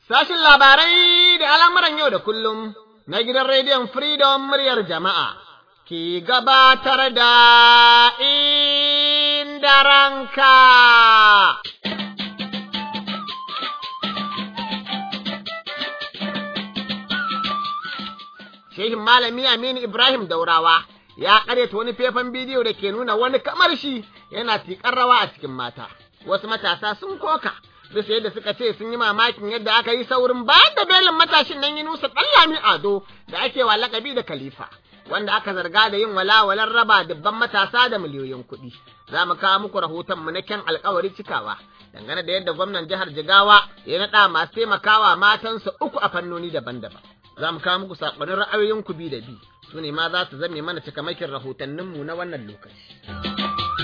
Sashin labarai da al'amuran yau da kullum na gidan rediyon Freedom muryar jama'a ke gabatar da inda ranka. Shehin Malami Aminu Ibrahim Daurawa ya ƙaryata wani faifan bidiyo da ke nuna wani kamar shi yana tiƙar rawa a cikin mata. Wasu matasa sun koka. bisa yadda suka ce sun yi mamakin yadda aka yi saurin bayan da belin matashin nan Yunusa Ɗallami Ado da ake wa lakabi da Khalifa, wanda aka zarga da yin walawalar raba dubban matasa da miliyoyin kuɗi. Za mu kawo muku rahoton mu na kyan alkawari cikawa dangane da yadda gwamnan jihar Jigawa ya naɗa masu taimakawa matansa uku a fannoni daban-daban. Za mu kawo muku saƙonin ra'ayoyin ku bi da bi, su ne ma za su zame mana cikamakin rahotanninmu na wannan lokaci.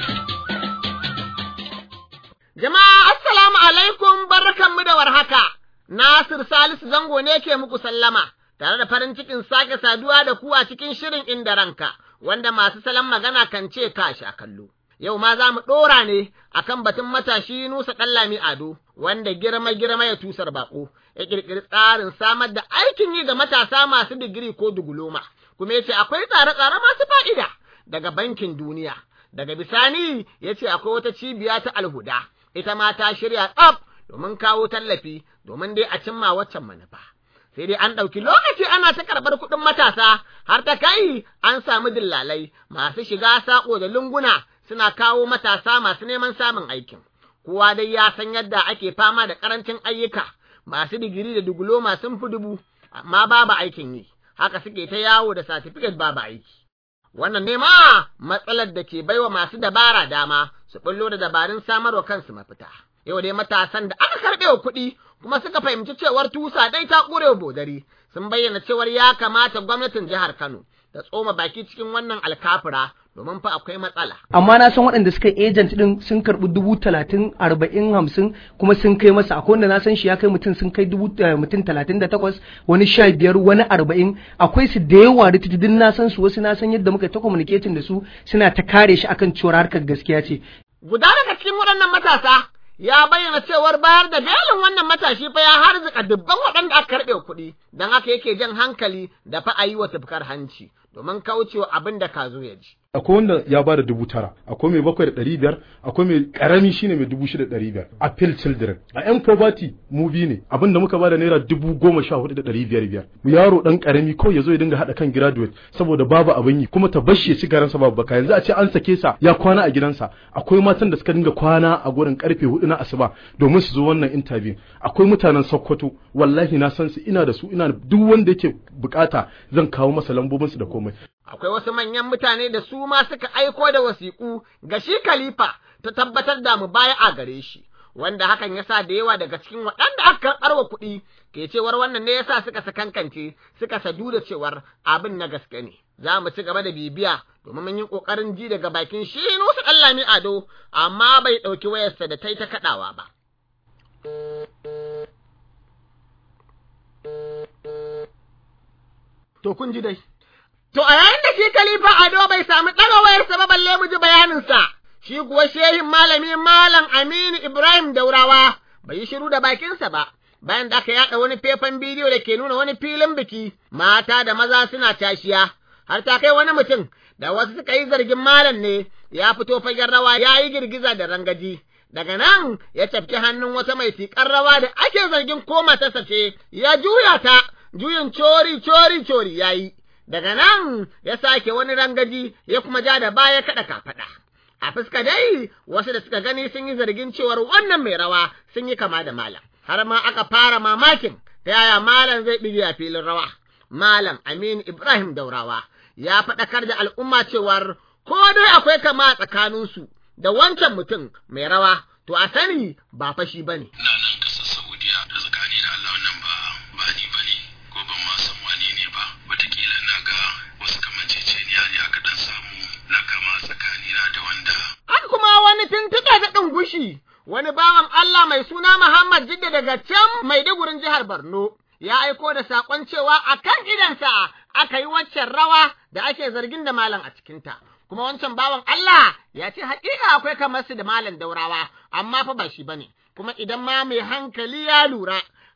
Jama'a assalamu alaikum barkanmu da warhaka, Nasir Salisu zango ne ke muku sallama, tare da farin cikin sake saduwa da ku a cikin shirin inda ranka, wanda masu salon magana kan ce ka sha kallo. Yau ma za mu ɗora ne a kan batun matashi Nusa Ɗallami Ado, wanda girma-girma ya tusar baƙo, ya ƙirƙiri tsarin samar da aikin yi ga matasa masu digiri ko duguloma, kuma ya ce akwai tsare-tsare masu fa'ida daga bankin duniya. Daga bisani ya ce akwai wata cibiya ta alhuda. ita ma ta shirya tsaf domin kawo tallafi domin dai a cimma waccan manufa. Sai dai an ɗauki lokaci ana ta karɓar kuɗin matasa har ta kai an samu dillalai masu shiga saƙo da lunguna suna kawo matasa masu neman samun aikin. Kowa dai ya san yadda ake fama da ƙarancin ayyuka masu digiri da duguloma sun fi dubu amma babu aikin yi. Haka suke ta yawo da satifiket babu aiki. Wannan ne ma matsalar da ke baiwa masu dabara dama su ɓullo da dabarun samarwa kansu mafita. Yau dai matasan da aka karɓe wa kuɗi kuma suka fahimci cewar tusa dai ta ƙure bodari sun bayyana cewar ya kamata gwamnatin jihar Kano ta tsoma baki cikin wannan alkafura domin fa akwai matsala. Amma na san waɗanda suka agent ɗin sun karɓi dubu talatin arba'in hamsin kuma sun kai masa akwai wanda na san shi ya kai mutum sun kai dubu mutum talatin da takwas wani sha biyar wani arba'in akwai su da yawa da tutudin na san su wasu na san yadda muka ta communicating da su suna ta kare shi akan cewar harkar gaskiya ce. Guda daga cikin waɗannan matasa ya bayyana cewar bayar da belin wannan matashi fa ya harzika dubban waɗanda aka karɓe kuɗi don haka yake jan hankali da fa a yi wa tufkar hanci domin kaucewa abin da ka zo ya ji. akwai wanda ya ba da dubu tara akwai mai bakwai da ɗari biyar akwai mai ƙarami shine mai dubu shida ɗari biyar appeal children a yan poverty mu biyu ne abinda muka ba da naira dubu goma sha hudu da ɗari biyar biyar yaro ɗan ƙarami kawai ya zo ya dinga haɗa kan graduate saboda babu abin yi kuma ta bashi ya ci garansa babu baka yanzu a ce an sake sa ya kwana a gidansa akwai matan da suka dinga kwana a gurin karfe hudu na asuba domin su zo wannan interview akwai mutanen sokoto wallahi na san su ina da su ina duk wanda yake bukata zan kawo masa lambobinsu da komai akwai wasu manyan mutane da su ma suka aiko da wasiƙu ga shi Khalifa ta tabbatar da mu baya a gare shi, wanda hakan ya sa da yawa daga cikin waɗanda aka karɓar wa kuɗi ke cewar wannan ne yasa suka sakankance suka sadu da cewar abin na gaske ne. Za mu ci gaba da bibiya domin mun yi ƙoƙarin ji daga bakin shi Nusu Ɗallami Ado, amma bai ɗauki wayarsa da ta yi ta kaɗawa ba. To kun ji dai. To a yayin da shi Khalifa Ado bai sami ɗaga wayarsa ba balle mu ji bayaninsa, shi kuwa shehin malami Malam Aminu Ibrahim Daurawa bai yi shiru da bakinsa ba, bayan da aka yaɗa wani faifan bidiyo da ke nuna wani filin biki, mata da maza suna tashiya, har ta kai wani mutum da wasu suka yi zargin malam ne ya fito fagen rawa ya yi girgiza da rangaji. Daga nan ya tafki hannun wata mai tiƙar rawa da ake zargin ko matarsa ce, ya juya ta, juyin cori cori cori ya yi. daga nan ya sake wani rangaji ya kuma ja da baya kaɗa kafaɗa. A fuska dai wasu da suka gani sun yi zargin cewar wannan mai rawa sun yi kama da malam, har ma aka fara mamakin ta yaya malam zai ɗige a filin rawa. Malam Aminu Ibrahim Daurawa ya faɗakar da al'umma cewar ko dai akwai kama a tsakaninsu da wancan mutum mai rawa, to a sani ba fashi ba ne. Ina nan ƙasar Saudiya da tsakani da Allah nan ba ba ni ba ne ko ban ma san wane ne ba wataƙila na ga wasu kamanceceniya ne aka ɗan samu na kama tsakanina da wanda. An kuma wani tuntuɓe da ɗungushi wani bawan Allah mai suna Muhammad Jidda daga can Maidugurin jihar Borno ya aiko da saƙon cewa a kan idansa aka yi waccan rawa da ake zargin da malam a cikinta. Kuma wancan bawan Allah ya ce haƙiƙa akwai kamar su da malam daurawa, amma fa ba shi bane. Kuma idan ma mai hankali ya lura,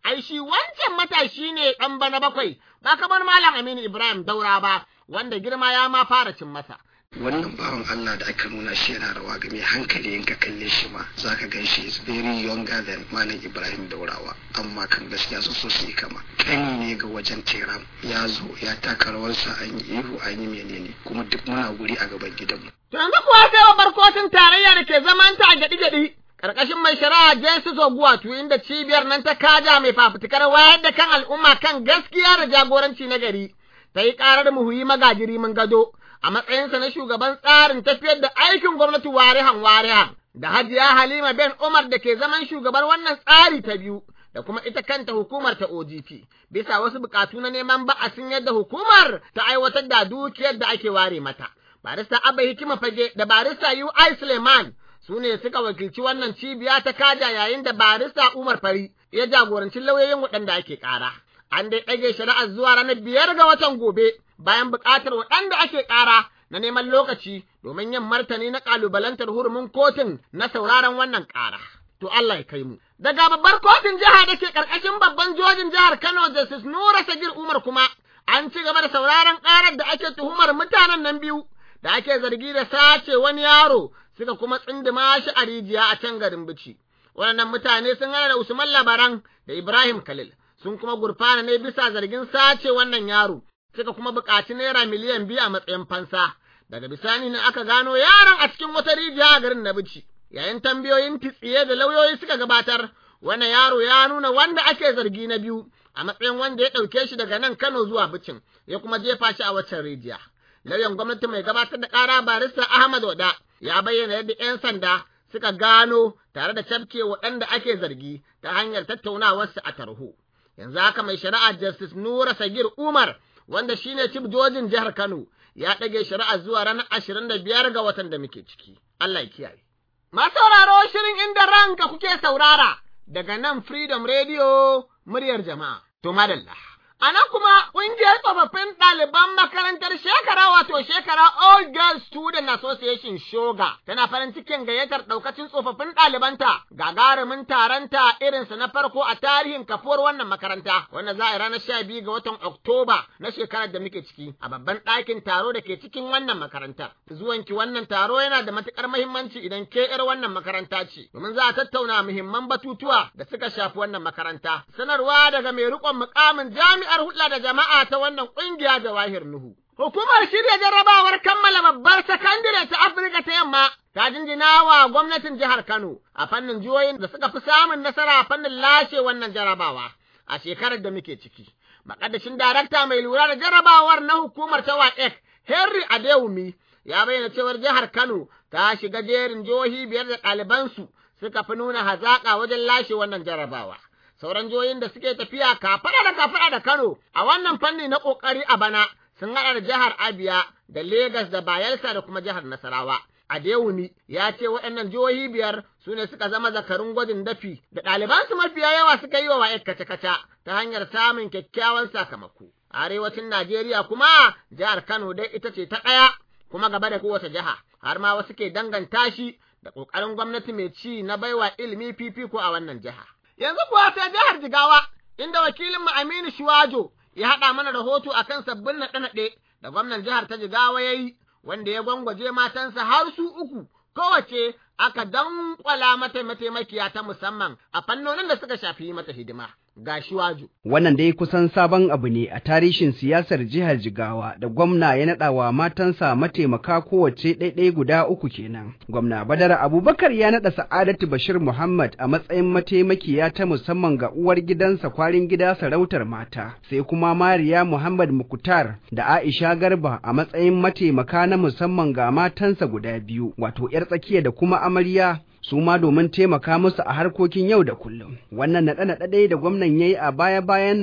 ai shi wancan matashi ne ɗan bana bakwai, ba kamar Malam Aminu Ibrahim Daura ba, wanda girma ya ma fara cin masa. wannan bawan Allah da aka nuna shi yana rawa ga mai hankali in ka kalle shi ma za ka gan shi is very younger than Malam Ibrahim Daurawa amma kan gaskiya sun so su yi kama kani ne ga wajen teram ya zo ya taka rawarsa an yi ihu an yi menene kuma duk muna guri a gaban gidanmu. To yanzu kuwa sai babbar kotun tarayya da ke zamanta a gyaɗi-gyaɗi ƙarƙashin mai shari'a Jesus Oguwatu inda cibiyar nan ta kaja mai fafutukar wayar da kan al'umma kan gaskiya da jagoranci na gari ta yi ƙarar muhuyi magajiri mun gado a matsayinsa na shugaban tsarin tafiyar da aikin gwamnati warihan warihan da hajiya Halima Ben Umar da ke zaman shugaban wannan tsari ta biyu da kuma ita kanta hukumar ta OGP bisa wasu bukatu na neman ba'asin yadda hukumar ta aiwatar da dukiyar da ake ware mata. Barista Abba Hikima Fage da barista UI Suleiman su ne suka wakilci wannan cibiya ta kaja yayin da barista Umar Fari ya jagoranci lauyoyin waɗanda ake ƙara. An dai ɗage shari'ar zuwa ranar biyar ga watan gobe bayan buƙatar waɗanda ake ƙara na neman lokaci domin yin martani na ƙalubalantar hurumin kotun na sauraron wannan ƙara. To Allah ya kai mu. Daga babbar kotun jiha da ke ƙarƙashin babban jojin jihar Kano Justice Nura Sagir Umar kuma an ci gaba da sauraron ƙarar da ake tuhumar mutanen nan biyu da ake zargi da sace wani yaro suka kuma tsindima shi a rijiya a can garin Bici. Waɗannan mutane sun hana da Usman Labaran da Ibrahim Khalil sun kuma gurfana ne bisa zargin sace wannan yaro suka kuma buƙaci naira miliyan biyu a matsayin fansa. Daga bisani ne aka gano yaron a cikin wata rijiya a garin na Bici. Yayin tambayoyin titsiye da lauyoyi suka gabatar, wannan yaro ya nuna wanda ake zargi na biyu a matsayin wanda ya ɗauke shi daga nan Kano zuwa Bicin, ya kuma jefa shi a waccan rijiya. Lauyan gwamnati mai gabatar da ƙara barista Ahmad Wada ya bayyana yadda 'yan sanda suka gano tare da cafke waɗanda ake zargi ta hanyar tattaunawarsu a tarho. Yanzu haka mai shari'a Justice Nura Sagir Umar wanda shine cif jojin jihar Kano ya ɗage shari'a zuwa ranar ashirin da biyar ga watan da muke ciki. Allah ya kiyaye. Masu sauraro shirin inda ranka kuke saurara daga nan Freedom Radio muryar jama'a. To madalla. A nan kuma ƙungiyar tsofaffin ɗaliban makarantar shekara wato shekara All Girls Student Association Shoga tana farin cikin gayyatar ɗaukacin tsofaffin ɗalibanta gagarumin taronta irinsa na farko a tarihin kafuwar wannan makaranta wanda za a yi ranar sha biyu ga watan Oktoba na shekarar da muke ciki a babban ɗakin taro da ke cikin wannan makarantar. Zuwanki wannan taro yana da matuƙar muhimmanci idan ke ƴar wannan makaranta ce domin za a tattauna muhimman batutuwa da suka shafi wannan makaranta. Sanarwa daga mai riƙon muƙamin jami'a jami'ar hulɗa da jama'a ta wannan ƙungiya Jawahir Nuhu. Hukumar shirya jarrabawar kammala babbar sakandire ta Afirka ta yamma ta jinjina wa gwamnatin jihar Kano a fannin jihohin da suka fi samun nasara a fannin lashe wannan jarrabawa a shekarar da muke ciki. Makadashin darakta mai lura da jarrabawar na hukumar ta WAEC Henry Adewumi ya bayyana cewar jihar Kano ta shiga jerin jihohi biyar da ɗalibansu suka fi nuna hazaƙa wajen lashe wannan jarrabawa. sauran jihohin da suke tafiya kafaɗa da kafaɗa da Kano a wannan fanni na ƙoƙari a bana sun haɗa da jihar Abia da Legas da Bayelsa da kuma jihar Nasarawa. Adewumi ya ce waɗannan jihohi biyar su ne suka zama zakarun gwajin dafi da ɗalibansu mafiya yawa suka yi wa wa'yar kace-kace ta hanyar samun kyakkyawan sakamako. A arewacin Najeriya kuma jihar Kano dai ita ce ta ɗaya kuma gaba da kowace jiha har ma wasu ke danganta shi da ƙoƙarin gwamnati mai ci na baiwa ilimi fifiko a wannan jiha. Yanzu kuwa sai jihar Jigawa, inda wakilinmu Aminu Shuwajo ya haɗa mana rahoto a kan sabbin naɗe-naɗe da gwamnan jihar ta Jigawa ya yi, wanda ya gwangwaje matansa har su uku, kowace aka danƙwala mata mataimakiya ta musamman a fannonin da suka shafi mata hidima. Ga Shuwajo. Wannan dai kusan sabon abu ne a tarihin siyasar jihar Jigawa da gwamna ya naɗa wa matansa mataimaka kowace ɗaiɗai guda uku kenan. Gwamna Badar Abubakar ya naɗa Sa'adatu Bashir Muhammad a matsayin mataimakiya ta musamman ga uwar gidansa kwarin gida sarautar mata, sai kuma Mariya Muhammad Mukutar da Aisha Garba a matsayin mataimaka na musamman ga matansa guda biyu, wato 'yar tsakiya da kuma amarya su ma domin taimaka musu a harkokin yau da kullum. Wannan naɗe-naɗe dai da gwamnan ya yi a baya-bayan nan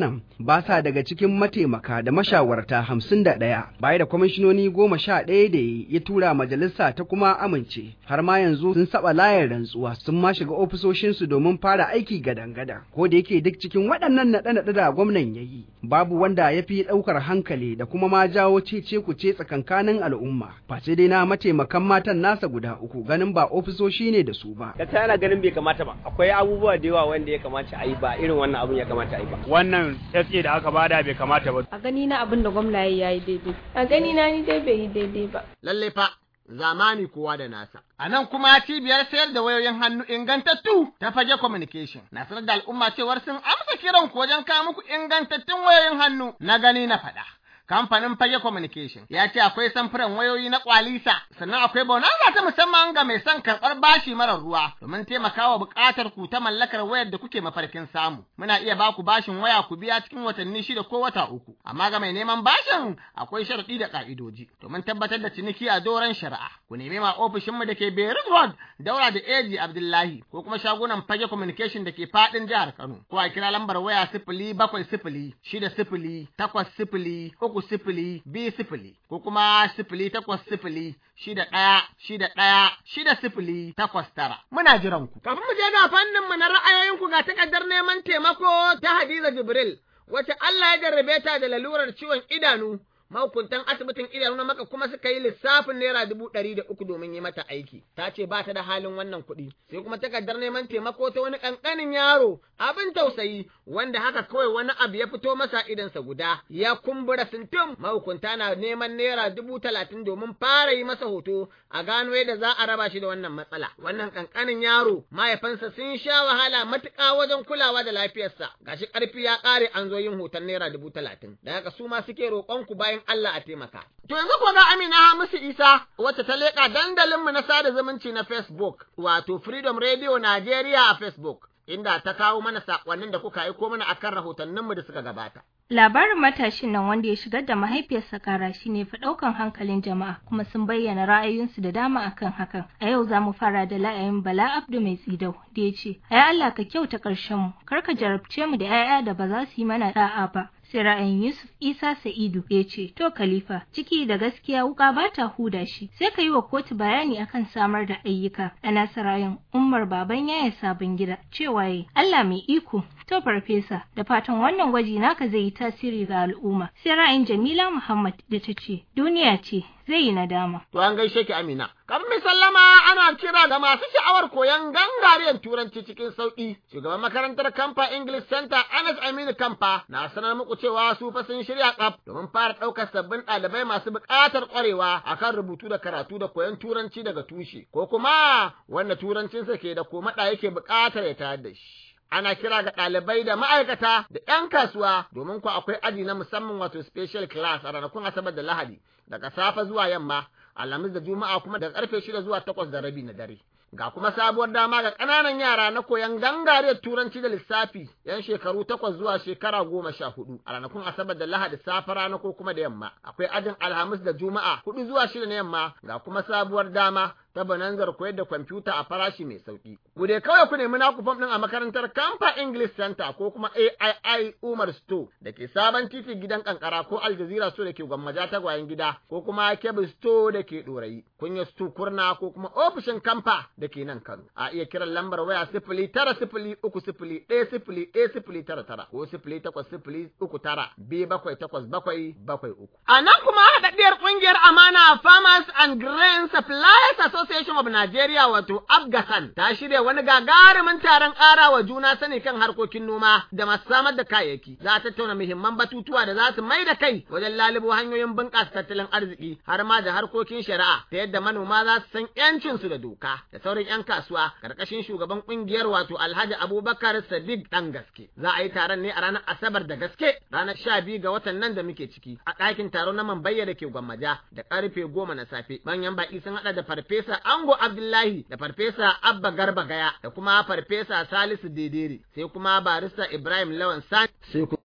ba sa daga cikin mataimaka da mashawarta hamsin da ɗaya baya da kwamishinoni goma sha ɗaya da ya tura majalisa ta kuma amince har ma yanzu sun saba layar rantsuwa sun ma shiga ofisoshinsu domin fara aiki gadan-gadan ko da yake duk cikin waɗannan naɗe-naɗe da gwamnan ya yi babu wanda ya fi ɗaukar hankali da kuma ma jawo cece kuce tsakankanin al'umma face dai na mataimakan matan nasa guda uku ganin ba ofisoshi ne da su ba. Gaskiya ana ganin bai kamata ba akwai abubuwa da yawa wanda ya kamata a yi ba irin wannan abun ya kamata a yi ba. Wannan SA da aka bada bai kamata ba. A gani na abin da gwamna ya yi daidai. A gani na ni dai bai yi daidai ba. Lalle fa zamani kowa da nasa. A nan kuma cibiyar sayar da wayoyin hannu ingantattu ta fage communication na sanar da al'umma cewar sun amsa kiran ku wajen kawo muku ingantattun wayoyin hannu na gani na faɗa. Kamfanin Fage Communication ya ce akwai samfuran wayoyi na kwalisa, sannan akwai bonanza ta musamman ga mai son karɓar bashi marar ruwa domin taimakawa buƙatar ku ta mallakar wayar da kuke mafarkin samu. Muna iya ba ku bashin waya ku biya cikin watanni shida ko wata uku, amma ga mai neman bashin akwai sharaɗi da ƙa'idoji domin tabbatar da ciniki a doron shari'a. Ku nemi ma ofishinmu da ke Beirut Road, daura da Eji Abdullahi ko kuma shagunan Fage Communication da ke faɗin jihar Kano. Ko a kira lambar waya sifili bakwai sifili shida sifili takwas sifili uku sifili biyu sifili ko kuma sifili takwas sifili shida ɗaya shida ɗaya shida sifili takwas tara. Muna jiran ku. Kafin mu je ga fannin mu na ra'ayoyinku ga takardar neman taimako ta Hadiza Jibril wacce Allah ya jarrabe ta da lalurar ciwon idanu mahukuntan asibitin idanu na maka kuma suka yi lissafin naira dubu ɗari da uku domin yi mata aiki ta ce ba ta da halin wannan kuɗi sai kuma takardar neman taimako ta wani ƙanƙanin yaro abin tausayi wanda haka kawai wani abu ya fito masa idansa guda ya kumbura sintim mahukunta na neman naira dubu talatin domin fara yi masa hoto a gano yadda za a raba shi da wannan matsala wannan ƙanƙanin yaro mahaifansa sun sha wahala matuƙa wajen kulawa da lafiyarsa gashi ƙarfi ya ƙare an zo yin hoton naira dubu talatin da haka su ma suke roƙon ku bayan Allah a taimaka. To yanzu kuwa ga Amina Hamisu Isa wacce ta leƙa dandalinmu na sada zumunci na Facebook wato Freedom Radio Najeriya a Facebook. Inda ta kawo mana saƙonnin da kuka aiko mana akan rahotanninmu da suka gabata. Labarin matashin nan wanda ya shigar da mahaifiyarsa kara shi ne fi ɗaukan hankalin jama'a kuma sun bayyana ra'ayoyinsu da dama akan hakan. A yau za mu fara da la'ayin Bala Abdu mai tsidau da ya ce, "Ai Allah ka kyauta ƙarshen mu, kar ka jarabce mu da 'ya'ya da ba za su yi mana da'a ba." sai ra'ayin Yusuf Isa Sa'idu ya ce, To Khalifa, ciki da gaskiya wuka ba ta huda shi, sai ka yi wa kotu bayani akan samar da ayyuka. A nasa ra'ayin Umar Baban Yaya Sabon Gida, cewa yi, Allah mai iko, to farfesa, da fatan wannan gwaji naka zai yi tasiri ga al'umma. Sai ra'ayin Jamila Muhammad da ta ce, Duniya ce, zai yi nadama. To an gaishe ki Amina. Kafin mai sallama ana kira ga masu sha'awar koyon gangariyar turanci cikin sauƙi. Shugaban makarantar Kamfa English Center Anas Aminu Kamfa na sanar muku cewa su fa sun shirya tsaf domin fara ɗaukar sabbin ɗalibai masu buƙatar ƙwarewa akan rubutu da karatu da koyon turanci daga tushe ko kuma wanda turancinsa ke da komaɗa yake buƙatar ya tayar da shi. ana kira ga ɗalibai da ma'aikata da ‘yan kasuwa domin ku akwai aji na musamman wato special class a ranakun Asabar da Lahadi daga safe zuwa yamma, Alhamis da Juma'a kuma daga ƙarfe shida zuwa takwas da rabi na dare. Ga kuma sabuwar dama ga ƙananan yara na koyon gangariyar turanci da lissafi ‘yan shekaru takwas zuwa shekara goma sha hudu a ranakun Asabar da Lahadi safe rana ko kuma da yamma. Akwai ajin Alhamis da Juma'a hudu zuwa shida na yamma ga kuma sabuwar dama ta bananzar koyar da kwamfuta a farashi mai sauki. Ku dai kawai ku nemi naku fam ɗin a makarantar Kamfa English Center ko kuma AII Umar Store da ke sabon titi gidan kankara ko Al Jazeera Store da ke gwammaja tagwayen gida ko kuma Kebbi Store da ke ɗorayi. Kunya Store Kurna ko kuma ofishin Kamfa da ke nan Kano. A iya kiran lambar waya sifili tara sifili uku sifili ɗaya sifili ɗaya sifili tara tara ko sifili takwas sifili uku tara biyu bakwai takwas bakwai bakwai uku. A nan kuma haɗaɗɗiyar ƙungiyar Amana Farmers and Grain Suppliers Association of Nigeria wato Afghasan ta shirya wani gagarumin taron ƙara wa juna sani kan harkokin noma da masu samar da kayayyaki. Za a tattauna muhimman batutuwa da za su mai da kai wajen lalubo hanyoyin bunƙasa tattalin arziki har ma da harkokin shari'a ta yadda manoma za su san 'yancinsu da doka da sauran 'yan kasuwa ƙarƙashin shugaban ƙungiyar wato Alhaji Abubakar Sadiq ɗan gaske. Za a yi taron ne a ranar Asabar da gaske ranar sha biyu ga watan nan da muke ciki a ɗakin taro na Mambayya da ke Gwammaja da ƙarfe goma na safe. Manyan baƙi sun haɗa da farfesa Ango Abdullahi da farfesa Abba Garba Gaya da kuma farfesa Salisu Dedere sai kuma barista Ibrahim Lawan Sani sai